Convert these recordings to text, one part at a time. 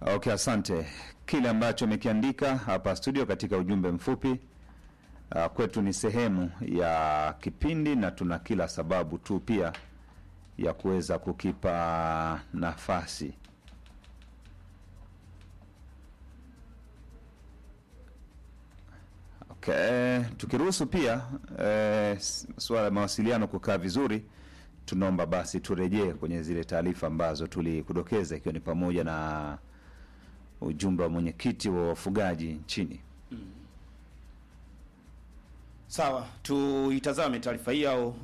Okay, asante. Kile ambacho amekiandika hapa studio katika ujumbe mfupi uh, kwetu ni sehemu ya kipindi na tuna kila sababu tu pia ya kuweza kukipa nafasi. Okay, tukiruhusu pia eh, suala la mawasiliano kukaa vizuri, tunaomba basi turejee kwenye zile taarifa ambazo tulikudokeza ikiwa ni pamoja na ujumbe wa mwenyekiti wa wafugaji nchini. Sawa, tuitazame taarifa hii au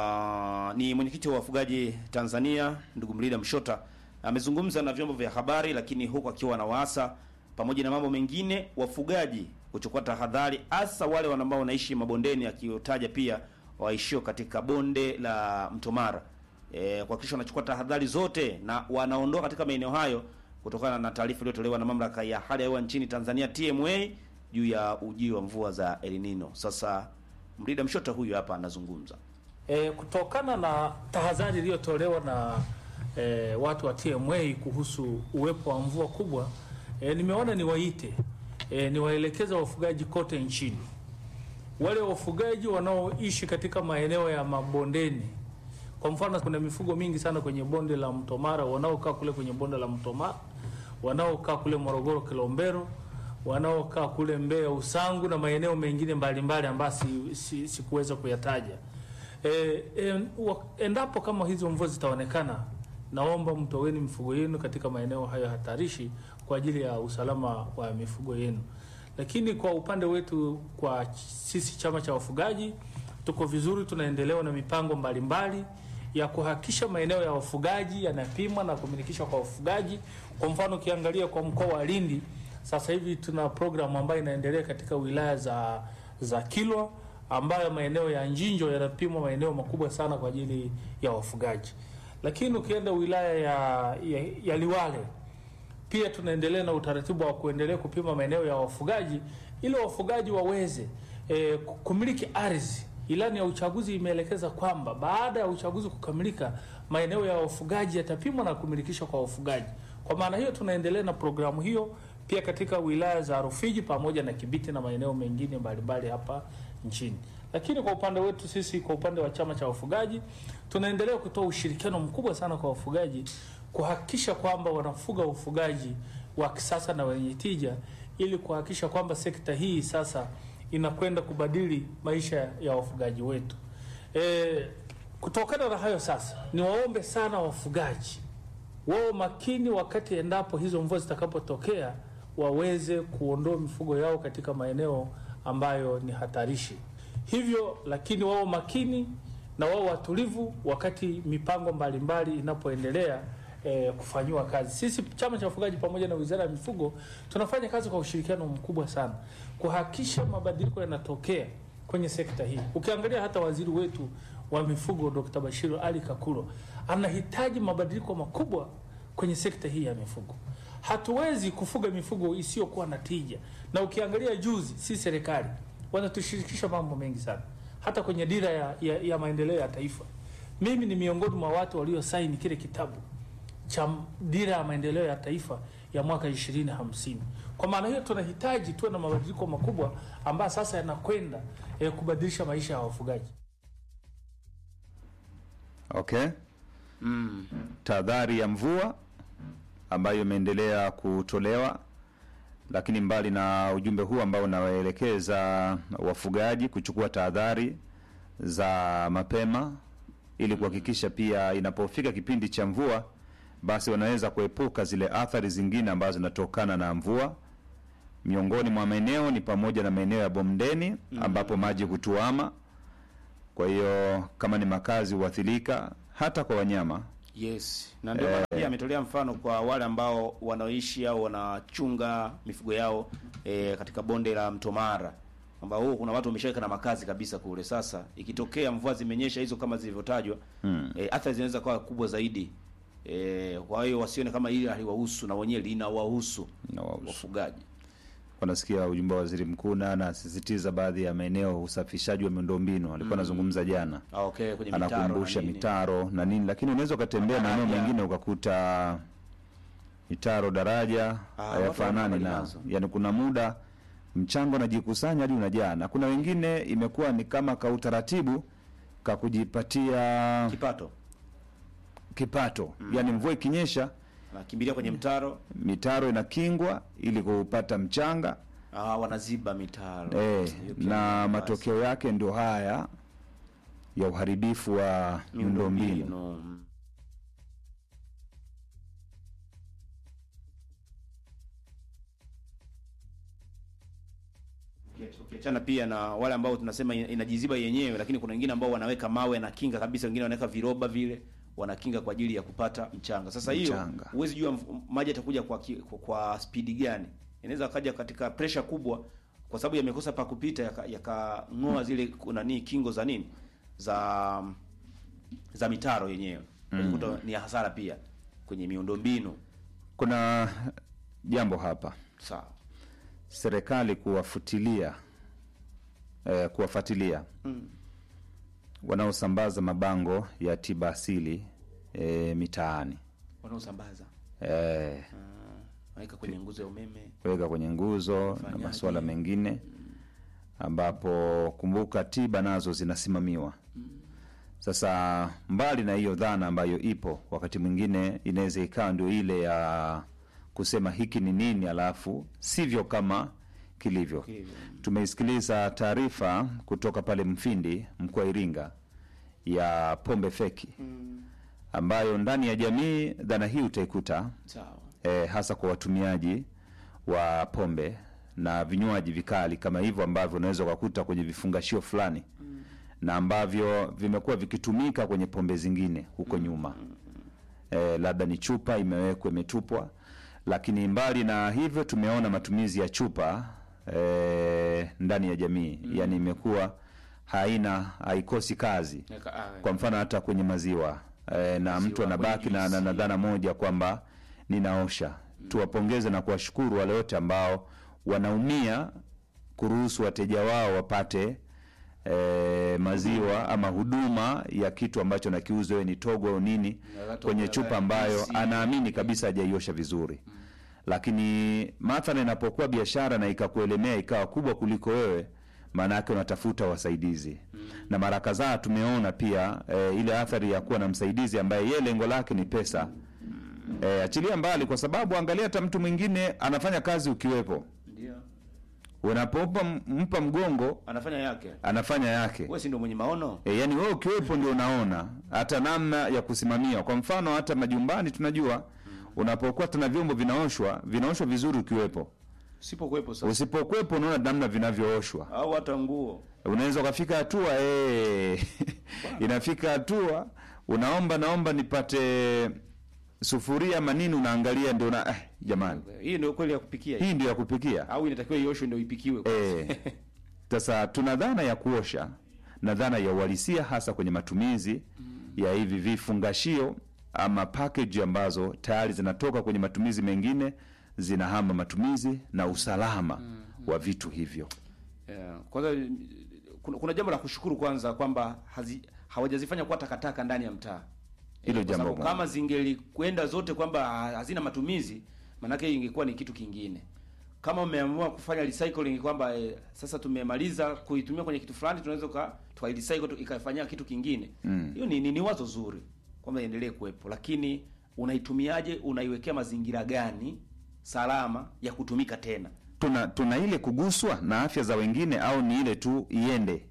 uh, ni mwenyekiti wa wafugaji Tanzania ndugu Mlida Mshota amezungumza na vyombo vya habari, lakini huku akiwa na waasa pamoja na mambo mengine wafugaji kuchukua tahadhari, hasa wale ambao wanaishi mabondeni, akiotaja pia waishio katika bonde la Mto Mara e, kuhakikisha wanachukua tahadhari zote na wanaondoka katika maeneo hayo kutokana na taarifa iliyotolewa na mamlaka ya hali ya hewa nchini Tanzania TMA juu ya ujio wa mvua za El Nino. Sasa Mlida Mshota huyu hapa anazungumza. E, kutokana na tahadhari iliyotolewa na e, watu wa TMA kuhusu uwepo wa mvua kubwa e, nimeona niwaite e, niwaelekeza wafugaji kote nchini, wale wafugaji wanaoishi katika maeneo ya mabondeni. Kwa mfano, kuna mifugo mingi sana kwenye bonde la Mto Mara, wanaokaa kule kwenye bonde la Mto Mara, wanaokaa kule Morogoro Kilombero, wanaokaa kule Mbeya Usangu na maeneo mengine mbalimbali ambayo si, si, sikuweza kuyataja. E, e, wa- endapo kama hizo mvua zitaonekana, naomba mtoweni mifugo yenu katika maeneo hayo hatarishi kwa ajili ya usalama wa mifugo yenu. Lakini kwa upande wetu, kwa sisi chama cha wafugaji, tuko vizuri, tunaendelewa na mipango mbalimbali ya kuhakikisha maeneo ya wafugaji yanapimwa na kumilikishwa kwa wafugaji. Kwa mfano, ukiangalia kwa mkoa wa Lindi sasa hivi tuna programu ambayo inaendelea katika wilaya za za Kilwa ambayo maeneo ya Njinjo yanapimwa maeneo makubwa sana kwa ajili ya wafugaji. Lakini ukienda wilaya ya, ya, ya Liwale pia tunaendelea na utaratibu wa kuendelea kupima maeneo ya wafugaji ili wafugaji waweze e, kumiliki ardhi. Ilani ya uchaguzi imeelekeza kwamba baada ya uchaguzi kukamilika, maeneo ya wafugaji yatapimwa na kumilikishwa kwa wafugaji. Kwa maana hiyo, tunaendelea na programu hiyo pia katika wilaya za Rufiji pamoja na Kibiti na maeneo mengine mbalimbali hapa nchini. Lakini kwa upande wetu sisi, kwa upande wa chama cha wafugaji, tunaendelea kutoa ushirikiano mkubwa sana kwa wafugaji kuhakikisha kwamba wanafuga ufugaji wa kisasa na wenye tija ili kuhakikisha kwamba sekta hii sasa inakwenda kubadili maisha ya wafugaji wetu. E, kutokana na hayo sasa, niwaombe sana wafugaji wao makini wakati endapo hizo mvua zitakapotokea, waweze kuondoa mifugo yao katika maeneo ambayo ni hatarishi. Hivyo lakini wao makini na wao watulivu wakati mipango mbalimbali inapoendelea eh, kufanyiwa kazi. Sisi chama cha wafugaji pamoja na Wizara ya Mifugo tunafanya kazi kwa ushirikiano mkubwa sana kuhakikisha mabadiliko yanatokea kwenye sekta hii. Ukiangalia hata waziri wetu wa mifugo Dr. Bashiru Ali Kakulo anahitaji mabadiliko makubwa kwenye sekta hii ya mifugo. Hatuwezi kufuga mifugo isiyokuwa na tija, na ukiangalia juzi, si serikali wanatushirikisha mambo mengi sana, hata kwenye dira ya, ya, ya maendeleo ya taifa. Mimi ni miongoni mwa watu waliosaini kile kitabu cha dira ya maendeleo ya taifa ya mwaka 2050. Kwa maana hiyo tunahitaji tuwe na mabadiliko makubwa ambayo sasa yanakwenda eh, kubadilisha maisha ya wafugaji. Okay. Tahadhari ya mvua ambayo imeendelea kutolewa, lakini mbali na ujumbe huu ambao unawaelekeza wafugaji kuchukua tahadhari za mapema ili kuhakikisha pia inapofika kipindi cha mvua basi wanaweza kuepuka zile athari zingine ambazo zinatokana na mvua. Miongoni mwa maeneo ni pamoja na maeneo ya bondeni ambapo maji hutuama, kwa hiyo kama ni makazi huathirika, hata kwa wanyama Yes, na ndio maana pia ametolea mfano kwa wale ambao wanaoishi au wanachunga mifugo yao e, katika bonde la Mto Mara ambao huko kuna watu wameshaweka na makazi kabisa kule. Sasa ikitokea mvua zimenyesha hizo kama zilivyotajwa, Mm. e, athari zinaweza kuwa kubwa zaidi. E, kwa hiyo wasione kama hili haliwahusu na wenyewe linawahusu Inawahusu. wafugaji. wanasikia ujumbe wa waziri mkuu na anasisitiza baadhi ya maeneo usafishaji wa miundombinu alikuwa anazungumza jana Ah, okay, kwenye mitaro anakumbusha na nini. mitaro na nini, lakini unaweza ukatembea maeneo Madaraja. mengine ukakuta mitaro daraja Ah, hayafanani watu na wanazo. yani, kuna muda mchango unajikusanya hadi unajaa, na kuna wengine imekuwa ni kama ka utaratibu ka kujipatia kipato kipato yani, mvua ikinyesha nakimbilia kwenye mtaro mitaro inakingwa ili kupata mchanga ah, wanaziba mitaro eh, Hiyo pia na ni nafasi. matokeo yake ndio haya ya uharibifu wa miundombinu. Miundombinu. ukiachana pia na wale ambao tunasema ina- inajiziba yenyewe, lakini kuna wengine ambao wanaweka mawe na kinga kabisa, wengine wanaweka viroba vile wanakinga kwa ajili ya kupata mchanga. Sasa hiyo Mchanga. huwezi jua mf- maji yatakuja kwa, ki- kwa, kwa spidi gani. Inaweza kaja katika pressure kubwa, kwa sababu yamekosa pa kupita, yakang'oa yaka yakang'oa zile nani kingo za nini za za mitaro yenyewe mm. ni hasara pia kwenye miundombinu. Kuna jambo hapa Sawa. serikali kuwafutilia eh, kuwafuatilia Mm. wanaosambaza mabango ya tiba asili eh, mitaani Wanaosambaza eh, Ah, waweka kwenye nguzo ya umeme. kuweka kwenye nguzo na Ufanyaji. masuala mengine ambapo kumbuka tiba nazo zinasimamiwa sasa mbali na hiyo dhana ambayo ipo wakati mwingine inaweza ikawa ndio ile ya kusema hiki ni nini alafu sivyo kama kilivyo Kilivyo. tumeisikiliza taarifa kutoka pale mfindi mkoa wa iringa ya pombe feki ambayo ndani ya jamii dhana hii utaikuta Sawa. eh, hasa kwa watumiaji wa pombe na vinywaji vikali kama hivyo ambavyo unaweza ukakuta kwenye vifungashio fulani na ambavyo vimekuwa vikitumika kwenye pombe zingine huko nyuma eh, labda ni chupa imewekwa imetupwa lakini mbali na hivyo tumeona matumizi ya chupa eh, ndani ya jamii yani imekuwa haina haikosi kazi Eka- ah, kwa mfano hata kwenye maziwa e, na Maziwa, mtu anabaki kwenye na, na, na juisi. dhana moja kwamba ninaosha tuwapongeze na kuwashukuru wale wote ambao wanaumia kuruhusu wateja wao wapate e, maziwa ama huduma ya kitu ambacho nakiuzwa iwe ni togo au nini Na watu kwenye wa- chupa ambayo juisi. anaamini kabisa hajaiosha vizuri lakini mathala inapokuwa biashara na ikakuelemea ikawa kubwa kuliko wewe maana yake unatafuta wasaidizi na mara kadhaa tumeona pia e, ile athari ya kuwa na msaidizi ambaye yeye lengo lake ni pesa e, achilia mbali kwa sababu angalia hata mtu mwingine anafanya kazi ukiwepo Ndio. unapompa mpa mgongo Anafanya yake. anafanya yake Wewe si ndio mwenye maono? E, yani wewe ukiwepo ndio unaona hata namna ya kusimamia. Kwa mfano hata majumbani tunajua unapokuwa tuna vyombo vinaoshwa vinaoshwa vizuri ukiwepo, Sipokuwepo sasa. usipokuwepo unaona namna vinavyooshwa. Au hata nguo. Unaweza ukafika hatua eh, inafika hatua unaomba naomba nipate sufuria ama nini, unaangalia ndio na eh, jamani, Hii ndio kweli ya kupikia. hii. hii ndio ya kupikia. Au inatakiwa ioshwe ndio ipikiwe. Eh, Sasa tuna dhana ya kuosha na dhana ya uhalisia hasa kwenye matumizi ya hivi vifungashio ama package ambazo tayari zinatoka kwenye matumizi mengine zinahama matumizi na usalama wa vitu hivyo. Yeah. Kwanza kuna, kuna jambo la kushukuru kwanza kwamba hazi- hawajazifanya kuwa takataka ndani ya mtaa. Hilo Eh, kwa jambo sababu moja. kama zingelikwenda zote kwamba ha- hazina matumizi, maanake ingekuwa ni kitu kingine. Kama umeamua kufanya recycling kwamba eh, sasa tumemaliza kuitumia kwenye kitu fulani, tunaweza ka tukairecycle tu- ikafanyia kitu kingine. Hiyo ni, ni, ni wazo zuri kwamba iendelee kuwepo, lakini unaitumiaje? Unaiwekea mazingira gani salama ya kutumika tena? Tuna tuna ile kuguswa na afya za wengine au ni ile tu iende?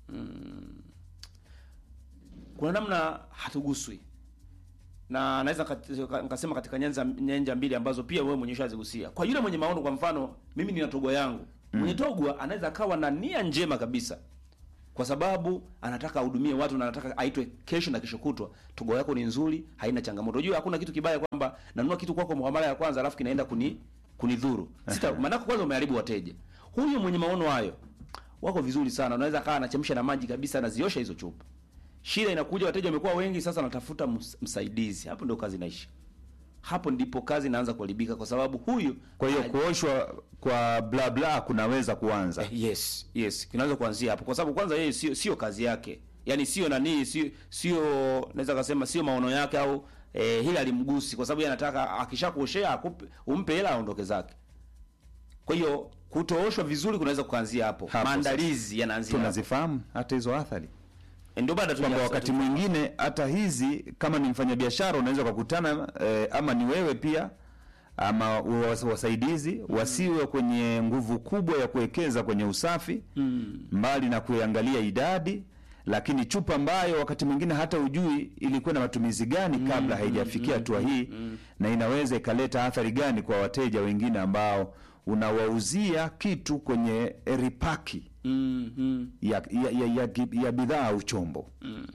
kuna namna hatuguswi na naweza kat- nikasema katika nyanja nyanja mbili ambazo pia wewe mwenyewe ushazigusia. Kwa yule mwenye maono, kwa mfano mimi nina togwa yangu, mwenye togwa anaweza akawa na nia njema kabisa, kwa sababu anataka ahudumie watu na anataka aitwe kesho na kesho kutwa. Togwa yako ni nzuri, haina changamoto. Unajua hakuna kitu kibaya kwamba nanunua kitu kwako kwa mara ya kwanza alafu kinaenda kuni kunidhuru. Sita maana kwanza umeharibu wateja. Huyu mwenye maono hayo wako vizuri sana, unaweza akawa anachemsha na maji kabisa, anaziosha hizo chupa shida inakuja, wateja wamekuwa wengi, sasa anatafuta ms- msaidizi. Hapo ndio kazi inaisha, hapo ndipo kazi inaanza kuharibika, kwa sababu huyu Kwa hiyo ha- kuoshwa kwa bla bla kunaweza kuanza. eh, yes yes, kinaweza kuanzia hapo, kwa sababu kwanza yeye sio sio kazi yake, yani sio nani, sio sio naweza kusema sio maono yake au eh, hili alimgusi kwa sababu yeye anataka akishakuoshea akupe umpe hela aondoke zake. Kwa hiyo kutooshwa vizuri kunaweza kuanzia hapo. Hapo Maandalizi yanaanzia hapo. tunazifahamu hata hizo athari Ndio baada tu kwamba wakati mwingine hata hizi kama ni mfanyabiashara unaweza kukutana eh, ama ni wewe pia ama was- wasaidizi wasiwe kwenye nguvu kubwa ya kuwekeza kwenye usafi mbali na kuangalia idadi lakini chupa ambayo wakati mwingine hata ujui ilikuwa na matumizi gani kabla haijafikia hatua hii na inaweza ikaleta athari gani kwa wateja wengine ambao unawauzia kitu kwenye ripaki mm, mm. ya, ya, ya, ya, ya bidhaa au chombo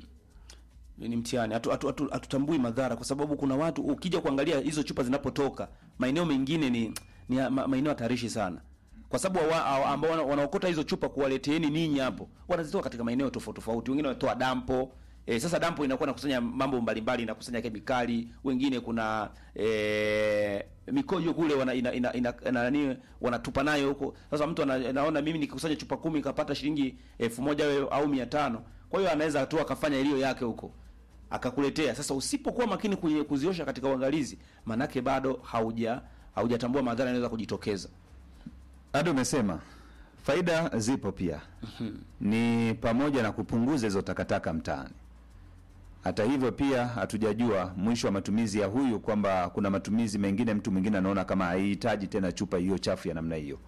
ni mtihani hatutambui hatu, hatu, hatutambui madhara kwa sababu kuna watu ukija kuangalia hizo chupa zinapotoka maeneo mengine ni, ni ya- ma, maeneo hatarishi sana kwa sababu wa- wa- ambao wana- wanaokota hizo chupa kuwaleteeni ninyi hapo wanazitoa katika maeneo tofauti tofauti wengine wanatoa dampo E, sasa dampo inakuwa nakusanya mambo mbalimbali inakusanya kemikali wengine kuna e, mikojo kule wana, ina, ina, ina, ina, nani wanatupa nayo huko sasa mtu ana, anaona mimi nikikusanya chupa kumi nikapata shilingi elfu moja au- au mia tano kwa hiyo anaweza tu akafanya iliyo yake huko akakuletea. Sasa usipokuwa makini kwenye kuziosha katika uangalizi, manake bado hauja haujatambua madhara yanaweza kujitokeza. hadi umesema faida zipo pia ni pamoja na kupunguza hizo takataka mtaani hata hivyo pia hatujajua mwisho wa matumizi ya huyu kwamba kuna matumizi mengine mtu mwingine anaona kama haihitaji tena chupa hiyo chafu ya namna hiyo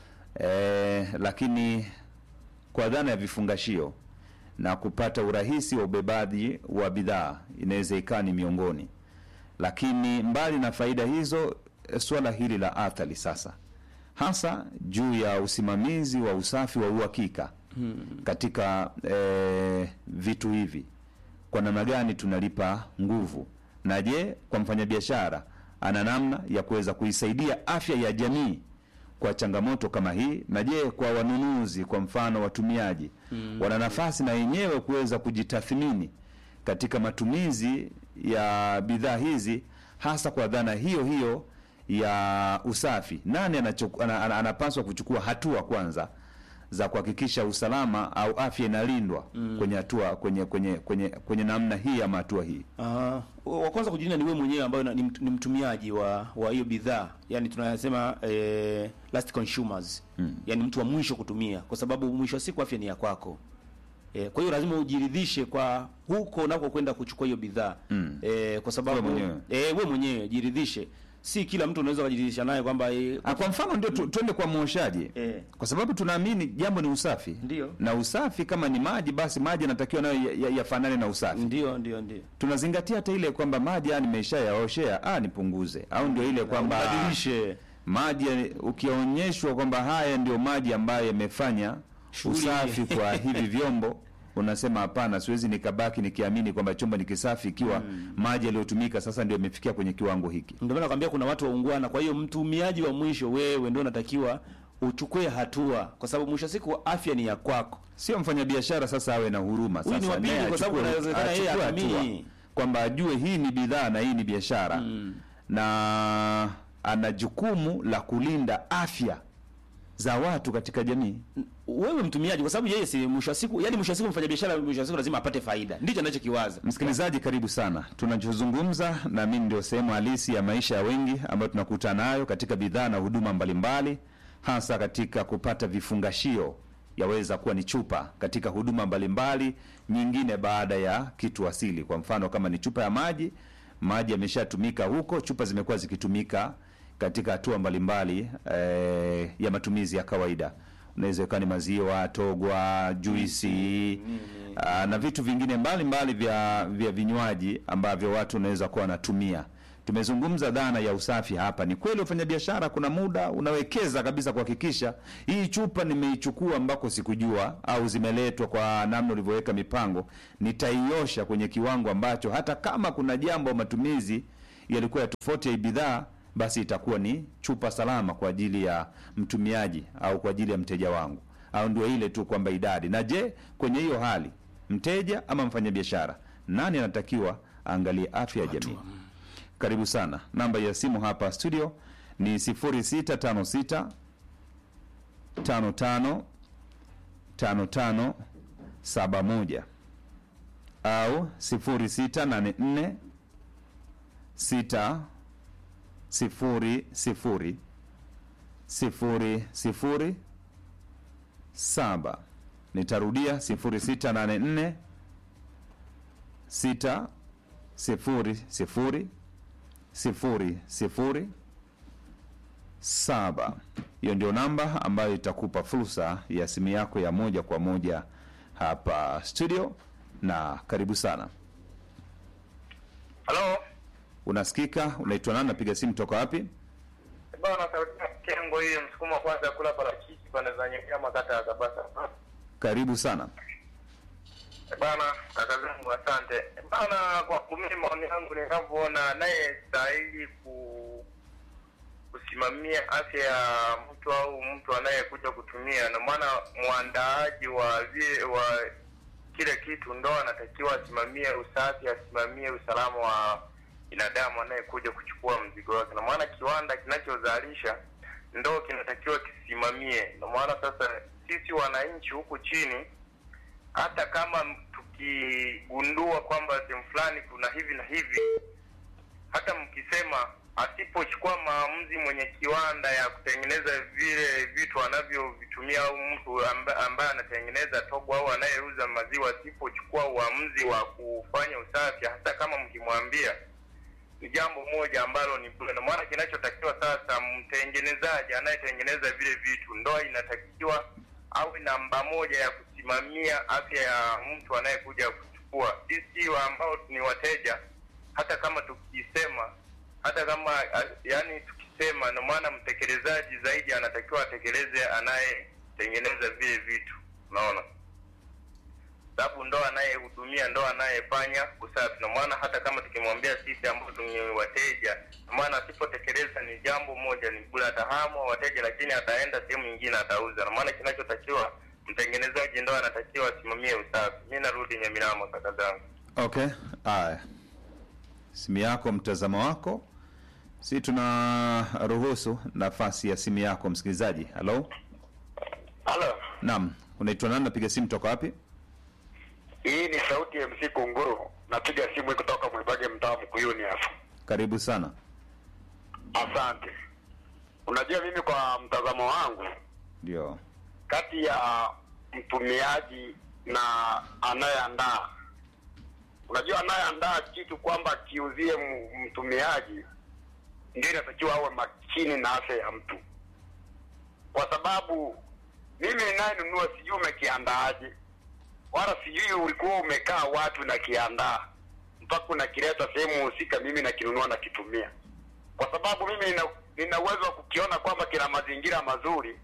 e, lakini kwa dhana ya vifungashio na kupata urahisi wa ubebaji wa bidhaa inaweza ikawa ni miongoni lakini mbali na faida hizo eh, suala hili la athari sasa hasa juu ya usimamizi wa usafi wa uhakika katika eh, vitu hivi kwa namna gani tunalipa nguvu na je kwa mfanyabiashara ana namna ya kuweza kuisaidia afya ya jamii kwa changamoto kama hii na je kwa wanunuzi kwa mfano watumiaji wana nafasi na wenyewe kuweza kujitathmini katika matumizi ya bidhaa hizi hasa kwa dhana hiyo hiyo ya usafi nani anachoku- ana, ana, anapaswa kuchukua hatua kwanza za kuhakikisha usalama au afya inalindwa kwenye hatua kwenye kwenye kwenye kwenye namna hii ama hatua hii Ah, wa kwanza kujilinda ni wewe mwenyewe ambayo ni, mt- ni mtumiaji wa wa hiyo bidhaa, yani tunasema eh, last consumers mm. yani mtu wa mwisho kutumia, kwa sababu mwisho wa siku afya ni ya kwako. E, kwa hiyo lazima ujiridhishe kwa huko unako kwenda kuchukua hiyo bidhaa mm. e, kwa sababu Wewe mwenyewe. eh, wewe mwenyewe jiridhishe, si kila mtu unaweza kujiridhisha naye kwamba e, Ah, kwa mfano ndio tu, tuende kwa mwoshaji Eh. kwa sababu tunaamini jambo ni usafi Ndio. na usafi kama ni maji basi maji yanatakiwa nayo yafanane ya, yafanane na usafi ndio ndio ndio tunazingatia hata ile kwamba maji ah, nimeshayaoshea ah, nipunguze au ndio ile kwamba ubadilishe maji ya- ukionyeshwa kwamba haya ndio maji ambayo yamefanya Shughuli. usafi kwa hivi vyombo unasema hapana siwezi nikabaki nikiamini kwamba chombo ni kisafi ikiwa maji yaliyotumika sasa ndio yamefikia kwenye kiwango hiki Ndio maana nakwambia kuna watu waungwana. Kwa hiyo mtumiaji wa mwisho, wewe ndio unatakiwa uchukue hatua, kwa sababu mwisho wa siku afya ni ya kwako. sio mfanyabiashara sasa awe na huruma Huyu ni sasa wa pili, naye kwa sababu achukue- inawezekana yeye achukue hatumii. hatua. kwamba ajue hii ni bidhaa na hii ni biashara na ana jukumu la kulinda afya za watu katika jamii Wewe mtumiaji, kwa sababu yeye si mwisho wa siku, yani mwisho wa siku mfanyabiashara, mwisho wa siku lazima apate faida, ndicho anachokiwaza. Msikilizaji, karibu sana. Tunachozungumza na mimi ndio sehemu halisi ya maisha ya wengi ambayo tunakutana nayo katika bidhaa na huduma mbalimbali, hasa katika kupata vifungashio, yaweza kuwa ni chupa katika huduma mbalimbali nyingine baada ya kitu asili. Kwa mfano, kama ni chupa ya maji, maji yameshatumika huko, chupa zimekuwa zikitumika katika hatua mbalimbali eh, ya matumizi ya kawaida unaweza ikawa ni maziwa, togwa, juisi aa, na vitu vingine mbalimbali vya vya vinywaji ambavyo watu wanaweza kuwa wanatumia. Tumezungumza dhana ya usafi hapa. Ni kweli wafanyabiashara, kuna muda unawekeza kabisa kuhakikisha hii chupa nimeichukua ambako sikujua, au zimeletwa kwa namna ulivyoweka mipango, nitaiosha kwenye kiwango ambacho hata kama kuna jambo matumizi yalikuwa ya tofauti ya hii bidhaa basi itakuwa ni chupa salama kwa ajili ya mtumiaji au kwa ajili ya mteja wangu, au ndio ile tu kwamba idadi. Na je, kwenye hiyo hali mteja ama mfanyabiashara, nani anatakiwa aangalie afya ya jamii? Karibu sana. Namba ya simu hapa studio ni 0656 55 55 71 au 0684 sita sifuri sifuri sifuri sifuri saba. Nitarudia sifuri sita nane nne sita sifuri sifuri sifuri sifuri saba. Hiyo ndio namba ambayo itakupa fursa ya simu yako ya moja kwa moja hapa studio, na karibu sana. Halo, Unasikika? Unaitwa nani? Napiga simu toka wapi? bwana sauti ya Kengo hii msukumo wa kwanza kula parachichi pande za Nyamira kata ya Kabasa. Karibu sana. Bwana kaka zangu asante. Bwana kwa mimi maoni yangu ninavyoona naye stahili ku kusimamia afya ya mtu au mtu anayekuja kutumia, na maana mwandaaji wa vile wa kile kitu ndo anatakiwa asimamie usafi, asimamie usalama wa binadamu anayekuja kuchukua mzigo wake, na maana kiwanda kinachozalisha ndo kinatakiwa kisimamie. Na maana sasa sisi wananchi huku chini hata kama tukigundua kwamba sehemu fulani kuna hivi na hivi, hata mkisema asipochukua maamuzi mwenye kiwanda ya kutengeneza vile vitu anavyovitumia au mtu amba, ambaye anatengeneza togo au anayeuza maziwa, asipochukua uamuzi wa kufanya usafi, hata kama mkimwambia, ni jambo moja ambalo ni bure. Na maana kinachotakiwa sasa, mtengenezaji anayetengeneza vile vitu ndo inatakiwa awe namba moja ya kusimamia afya ya mtu anayekuja kuchukua. Sisi wa ambao ni wateja, hata kama tukisema, hata kama a- yaani tukisema, na maana mtekelezaji zaidi anatakiwa atekeleze anayetengeneza vile vitu, unaona sababu ndo anayehudumia ndo anayefanya usafi. Na maana hata kama tukimwambia sisi ambao ni wateja, na maana asipotekeleza ni jambo moja, ni bure, atahamwa wateja, lakini ataenda sehemu nyingine atauza. Na maana kinachotakiwa mtengenezaji ndo anatakiwa asimamie usafi. Mi narudi Nyamirama, kaka zangu. Okay, haya, simu yako, mtazamo wako, si tuna ruhusu nafasi ya simu yako msikilizaji. Halo, Halo, naam, unaitwa nani? Napiga simu toka wapi? hii ni sauti ya MC Kunguru, napiga simu kutoka Mwibage, mtaa Mkuyuni hapa. Karibu sana. Asante. Unajua, mimi kwa mtazamo wangu Ndio, kati ya mtumiaji na anayeandaa. Unajua, anayeandaa kitu kwamba akiuzie m- mtumiaji, ndio inatakiwa awe makini na afya ya mtu, kwa sababu mimi ninayenunua sijui umekiandaaje, wala sijui ulikuwa umekaa watu na kiandaa mpaka unakileta sehemu husika, mimi nakinunua nakitumia, kwa sababu mimi nina, nina uwezo wa kukiona kwamba kina mazingira mazuri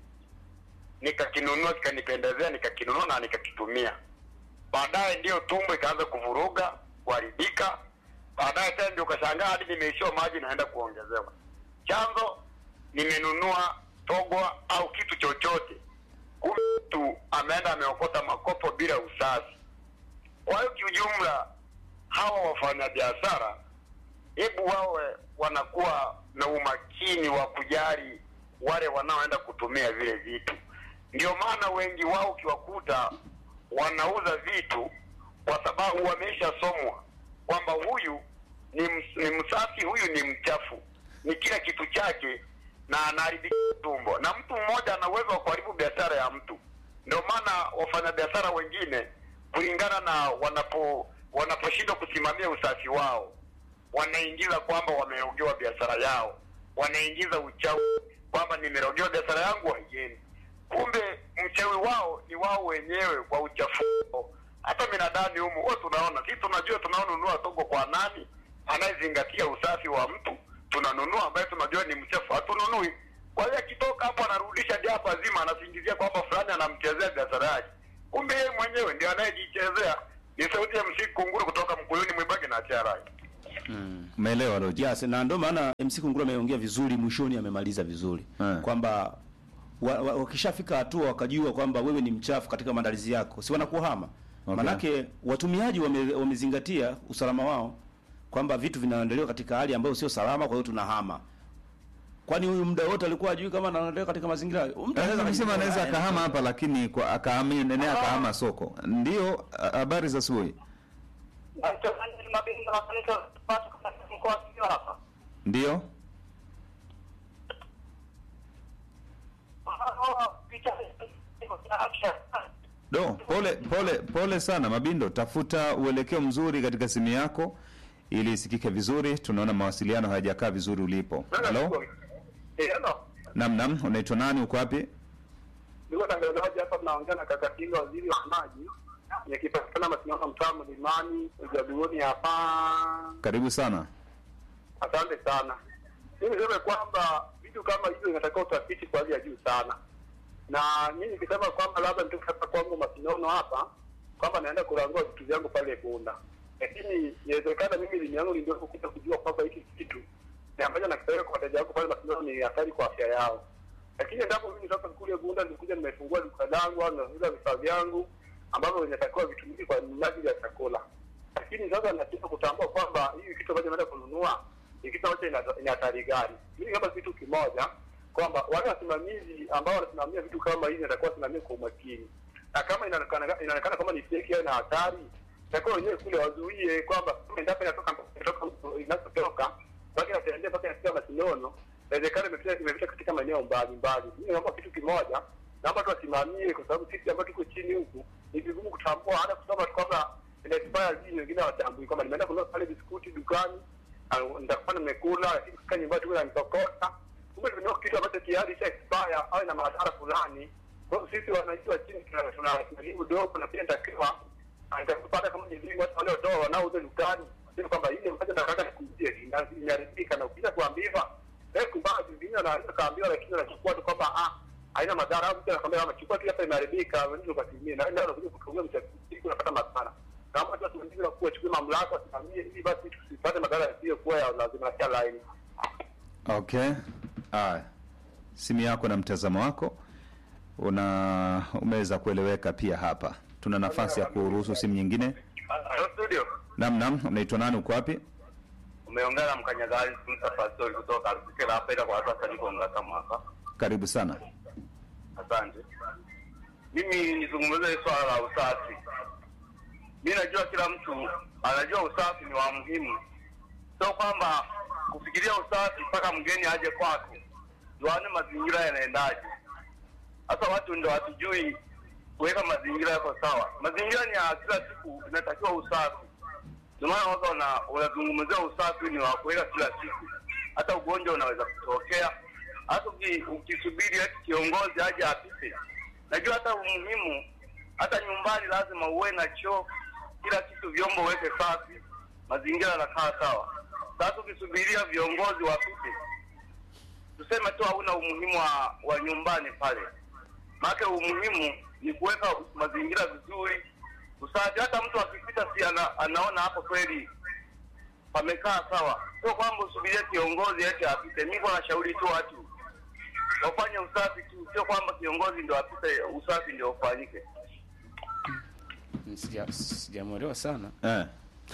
nikakinunua kikanipendezea, nikakinunua na nikakitumia. Baadaye ndiyo tumbo ikaanza kuvuruga, kuharibika. Baadaye tena ndio ukashangaa hadi nimeishiwa maji, naenda kuongezewa. Chanzo nimenunua togwa au kitu chochote, kumbe mtu ameenda ameokota makopo bila usafi. Kwa hiyo kiujumla, hawa wafanyabiashara hebu wawe wanakuwa na umakini wa kujali wale wanaoenda kutumia vile vitu. Ndio maana wengi wao ukiwakuta wanauza vitu kwa sababu wameishasomwa kwamba huyu ni, ms, ni msafi, huyu ni mchafu, ni kila kitu chake na anaharibika tumbo, na mtu mmoja ana uwezo wa kuharibu biashara ya mtu. Ndio maana wafanyabiashara wengine kulingana na wanapo wanaposhindwa kusimamia usafi wao wanaingiza kwamba wamerogewa biashara yao, wanaingiza uchawi kwamba nimerogewa biashara yangu haiendi. Kumbe mchawi wao ni wao wenyewe kwa uchafu wao. Hata binadamu humu huwa tunaona, sisi tunajua tunaonunua togo kwa nani anayezingatia usafi wa mtu, tunanunua ambaye tunajua ni mchafu, hatununui. Kwa hiyo akitoka hapo anarudisha diapa zima, anasingizia kwamba fulani anamchezea biashara yake, kumbe yeye mwenyewe ndio anayejichezea. Ni sauti ya msiku kunguru kutoka Mkuyuni, Mwibage na Charai. umeelewa Loji? Yes, na ndio maana MC Kunguru ameongea vizuri, mwishoni amemaliza vizuri Eh. kwamba wa- wa- wakishafika hatua wakajua kwamba wewe ni mchafu katika maandalizi yako, si wanakuhama. Okay. Manake watumiaji wame, wamezingatia usalama wao kwamba vitu vinaendelewa katika hali ambayo sio salama, kwa hiyo tunahama. Kwani huyu muda wote alikuwa ajui kama anaendelea katika mazingira hayo? Mtu anaweza Anasema akajua, anaweza "Ah, akahama hapa, lakini kwa akahama nene akahama soko. Ndio, a- habari za asubuhi. Mchungaji Mabinga wa kanisa Sabato katika kwa sikio hapa. Ndiyo, Ah, picha do pole pole pole sana Mabindo, tafuta uelekeo mzuri katika simu yako ili isikike vizuri. Tunaona mawasiliano hayajakaa vizuri ulipo. Halo, Eh, hello. nam nam, unaitwa nani? Uko wapi? Niko tangazaji hapa, mnaongea na kaka Kinga, waziri wa maji, nikipatikana Masinano, mtaa Mlimani, Ujaduoni hapa. Karibu sana. Asante sana. Mimi niseme kwamba vitu kama hivyo inatakiwa utafiti kwa hali ya juu sana, na mimi nikisema kwamba labda mtu hapa kwangu Masinono hapa kwamba naenda kurangua vitu vyangu pale Bunda, lakini inawezekana mimi elimu yangu ndio kuja kujua kwamba hiki kitu ni ambacho nakipeleka kwa wateja wangu pale Masinono ni hatari kwa afya yao, lakini endapo mimi sasa kule Bunda nikuja nimefungua duka langu au nauza vifaa vyangu ambavyo vinatakiwa vitumike kwa minajili ya chakula lakini sasa nataka kutambua kwamba hii kitu ambacho naenda kununua ni kitu ambacho ina- ina hatari gani. Mimi kama kitu kimoja kwamba wale wasimamizi ambao wanasimamia vitu kama hivi natakuwa wasimamie kwa umakini, na kama inaonekana inaonekana kama ni fake au ina hatari, takiwa wenyewe kule wazuie kwamba kama endapo inatoka inatoka inapotoka baki natembea mpaka inafika Masinono, inawezekana imepita imepita katika maeneo mbalimbali. Mimi naomba kitu kimoja, naomba tu wasimamie, kwa sababu sisi ambao tuko chini huku ni vigumu kutambua, hata kusoma tu kwamba ina expire lini, wengine hawatambui kwamba nimeenda kununua pale biskuti dukani, ah, nitakuwa nimekula, lakini kufika nyumbani tu nanitokota, kumbe nimenunua kitu ambacho tayari cha expire au ina madhara fulani. Kwa hiyo sisi wananchi wa chini tuna tuna elimu dogo, na pia nitakiwa nitakupata kama ni elimu watu wanaotoa wanaouza dukani, sio kwamba ile ambacho nataka nikuuzie ina- imeharibika, na ukija kuambiwa eh, kumbaa zingine anaweza kaambiwa, lakini anachukua tu kwamba ah haina madhara au mtu anakwambia kama chukua tu hapa imeharibika, wewe ndio ukatumie, na ndio unakuja kutumia mchakato unapata madhara. Kama watu wasimamizi na kuwa chukue mamlaka wasimamie, ili basi tusipate madhara yasiyokuwa ya lazima ya laini. Okay, haya, simu yako na mtazamo wako una umeweza kueleweka pia. Hapa tuna nafasi ya kuruhusu simu nyingine. Hello studio, Nam nam, unaitwa nani? Uko wapi? umeongea na mkanyagazi Sunta Pastori kutoka Arusha hapa, ila kwa sasa niko Ngata mwaka. Karibu sana. Asante. Mimi nizungumzie swala la usafi. Mimi najua kila mtu anajua usafi ni wa muhimu, sio kwamba kufikiria usafi mpaka mgeni aje kwako juane mazingira yanaendaje. Sasa watu ndio hatujui kuweka mazingira yako sawa. Mazingira ni ya kila siku, inatakiwa usafi. Ndio maana watu wana- wanazungumzia usafi ni wa kuweka kila siku, hata ugonjwa unaweza kutokea. Hata uki- ukisubiri eti kiongozi aje apite, najua hata umuhimu, hata nyumbani lazima uwe na choo, kila kitu, vyombo uweke safi, mazingira yanakaa sawa. Sasa ukisubiria viongozi wapite, tuseme tu hauna umuhimu wa, wa nyumbani pale, maana umuhimu ni kuweka mazingira vizuri, usafi. Hata mtu akipita, si ana, anaona hapo kweli pamekaa sawa, sio kwamba usubirie kiongozi eti apite. Mimi kwa nashauri tu watu wafanye usafi tu, sio kwamba kiongozi ndio apite, usafi ndio ufanyike. Sija- Sijamwelewa sana. Eh.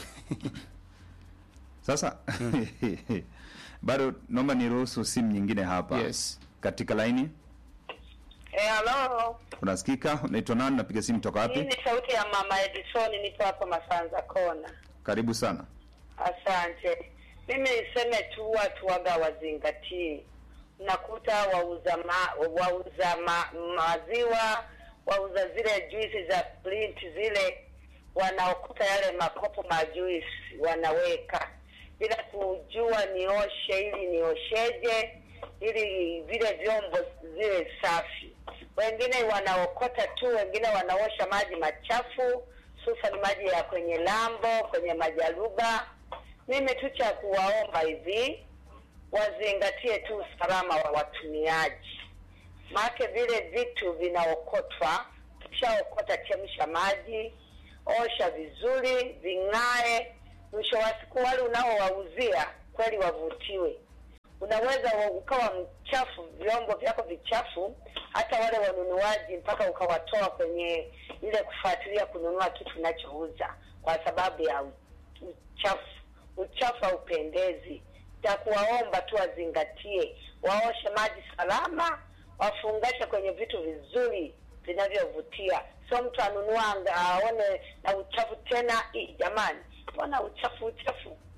Sasa bado naomba niruhusu simu nyingine hapa. Yes. Katika laini Eh, halo. unasikika? Unaitwa nani? Napiga simu toka Hii wapi? ni sauti ya mama Edison, nipo hapa Masanza Kona. Karibu sana. Asante. Mimi niseme tu watu waga wazingatie. Unakuta wauza ma, wauza ma, maziwa, wauza zile juisi za print zile, wanaokuta yale makopo majuisi wanaweka bila kujua nioshe ili niosheje, ili vile vyombo ziwe safi. Wengine wanaokota tu, wengine wanaosha maji machafu, hususan maji ya kwenye lambo, kwenye majaruba. Mimi tu cha kuwaomba hivi, wazingatie tu usalama wa watumiaji, maake vile vitu vinaokotwa. Ukishaokota, chemsha maji, osha vizuri, ving'ae. Mwisho wa siku wale unaowauzia kweli wavutiwe. Unaweza wa- ukawa mchafu, vyombo vyako vichafu, hata wale wanunuaji mpaka ukawatoa kwenye ile kufuatilia kununua kitu unachouza kwa sababu ya u- uchafu. Uchafu haupendezi. cha kuwaomba tu wazingatie, waoshe maji salama, wafungashe kwenye vitu vizuri vinavyovutia, sio mtu anunua anga- aone na uchafu tena. Ih, jamani, mbona uchafu uchafu?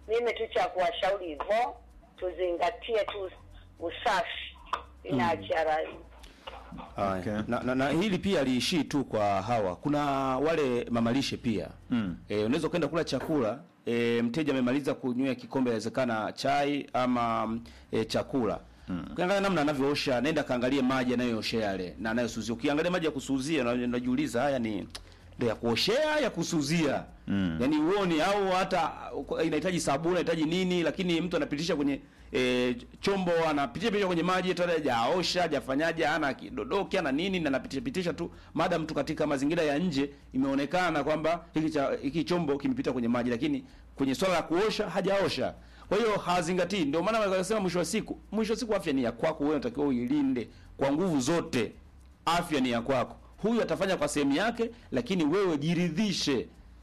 mimi tu cha kuwashauri hivyo, tuzingatie tu usafi, inaachia rai. Haya. Okay. Na, na, na hili pia liishii tu kwa hawa. Kuna wale mamalishe pia mm. E, unaweza kwenda kula chakula e, mteja amemaliza kunywea kikombe, inawezekana chai ama mm, e, chakula mm. Ukiangalia namna anavyoosha, nenda kaangalie maji anayooshea yale na anayosuzia. Ukiangalia maji ya kusuzia, na- unajiuliza haya ni ndio ya kuoshea ya kusuzia mm. Yaani uone au hata uh, inahitaji sabuni inahitaji nini, lakini mtu anapitisha kwenye e, chombo anapitisha pitisha kwenye maji tena hajaosha hajafanyaje, ana kidodoki ana nini, na anapitisha pitisha tu, madam tu katika mazingira ya nje imeonekana kwamba hiki cha hiki chombo kimepita kwenye maji, lakini kwenye swala la kuosha hajaosha. Kwa hiyo hazingatii. Ndio maana wakasema mwisho wa siku, mwisho wa siku afya ni ya kwako wewe, unatakiwa uilinde kwa nguvu zote. Afya ni ya kwako. Huyu atafanya kwa sehemu yake, lakini wewe jiridhishe.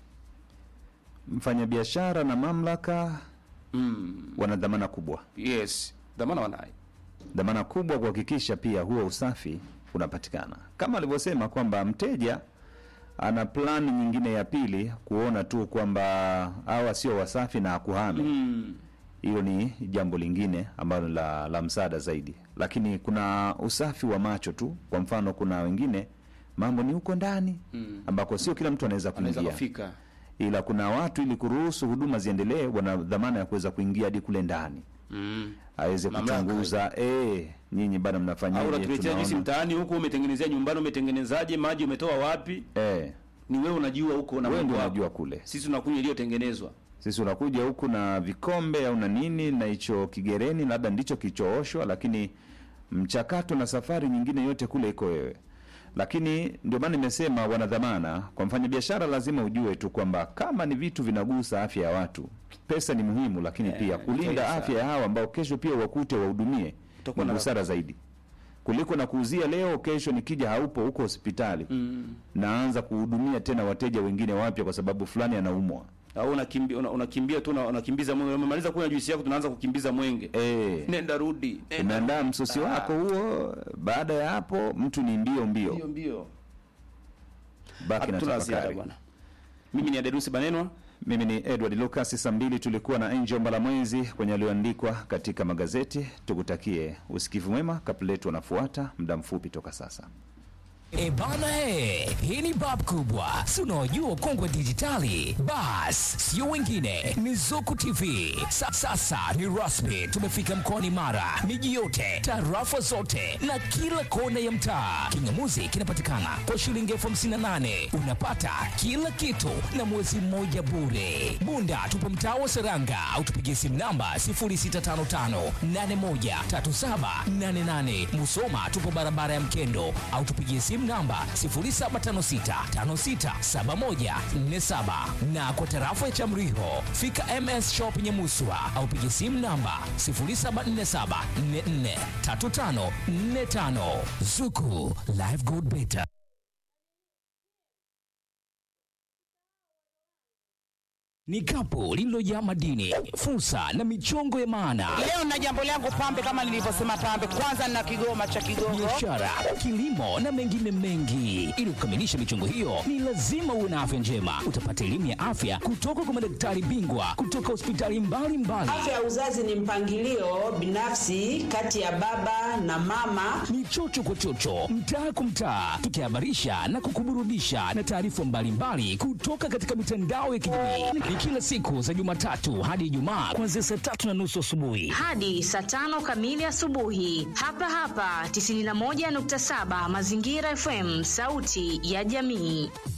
Mfanyabiashara na mamlaka Mm, wana dhamana kubwa, yes, dhamana wanayo. dhamana kubwa kuhakikisha pia huo usafi unapatikana, kama alivyosema kwamba mteja ana plani nyingine ya pili kuona tu kwamba hawa sio wasafi na akuhame Mm, hilo ni jambo lingine ambalo la, la msaada zaidi, lakini kuna usafi wa macho tu. Kwa mfano, kuna wengine mambo ni huko ndani Mm. ambako sio kila mtu anaweza anaweza kuingia, kufika. ila kuna watu ili kuruhusu huduma ziendelee, wana dhamana ya kuweza kuingia hadi kule ndani Mm. aweze Mamlaka. kuchunguza eh, nyinyi bado Au mnafanyaje? unatuletea juisi Tunaona- mtaani huku, umetengenezea nyumbani, umetengenezaje? Maji umetoa wapi? eh, Ni wewe unajua huko na wewe Mungu ndio wako. unajua kule. Sisi tunakunywa iliyotengenezwa. Sisi unakuja huku na vikombe au na nini na hicho kigereni, labda ndicho kilichooshwa, lakini mchakato na safari nyingine yote kule iko wewe. Lakini ndio maana nimesema wana dhamana. Kwa mfanyabiashara, lazima ujue tu kwamba kama ni vitu vinagusa afya ya watu, pesa ni muhimu, lakini Eh, pia kulinda pesa. afya ya hawa ambao kesho pia wakute wahudumie Utakuwa ni na- busara zaidi kuliko na kuuzia leo, kesho nikija haupo huko hospitali Mm. naanza kuhudumia tena wateja wengine wapya kwa sababu fulani anaumwa. Au unakimbia una, unakimbia tu una- unakimbiza mwenge. Umemaliza kunywa juisi yako, tunaanza kukimbiza mwenge. Eh, Nenda rudi. Nenda umeandaa rudi. msosi Ah, wako huo. Baada ya hapo, mtu ni mbio mbio, Mbio mbio. baki na Hatuna ziada tafakari. bwana. Mimi ni Aderusi Banenwa. Mimi ni Edward Lucas. Saa mbili tulikuwa na Angel Mbalamwezi kwenye aliyoandikwa katika magazeti. Tukutakie usikivu mwema. Kapletu wanafuata muda mfupi toka sasa. E bana he, hii ni bab kubwa, si unaojua ukongwe dijitali. Bas, sio wengine, ni Zuku TV. Sa, sasa ni rasmi, tumefika mkoani Mara, miji yote, tarafa zote na kila kona ya mtaa. Kingamuzi kinapatikana kwa shilingi elfu hamsini na nane unapata kila kitu na mwezi mmoja bure. Bunda tupo mtaa wa Seranga au tupigie simu namba 0655813788. Musoma tupo barabara ya Mkendo au tupigie simu namba 0756567147 na kwa tarafa ya Chamriho fika MS Shop Nyamuswa au pigie simu namba 0747443545. Zuku Live Good Better. Ni kapu lililojaa madini, fursa na michongo ya maana Leo na jambo langu pambe, kama nilivyosema pambe, kwanza na kigoma cha Kigogo. biashara, kilimo na mengine mengi. Ili kukamilisha michongo hiyo, ni lazima uwe na afya njema. Utapata elimu ya afya kutoka kwa madaktari bingwa kutoka hospitali mbalimbali. Afya ya uzazi ni mpangilio binafsi kati ya baba na mama. Ni chocho kwa chocho, mtaa kwa mtaa, tukihabarisha na kukuburudisha na taarifa mbalimbali kutoka katika mitandao ya kijamii. Ni kila siku za Jumatatu hadi Ijumaa kuanzia saa tatu na nusu asubuhi. hadi saa tano kamili asubuhi hapa hapa 91.7 Mazingira FM, sauti ya jamii.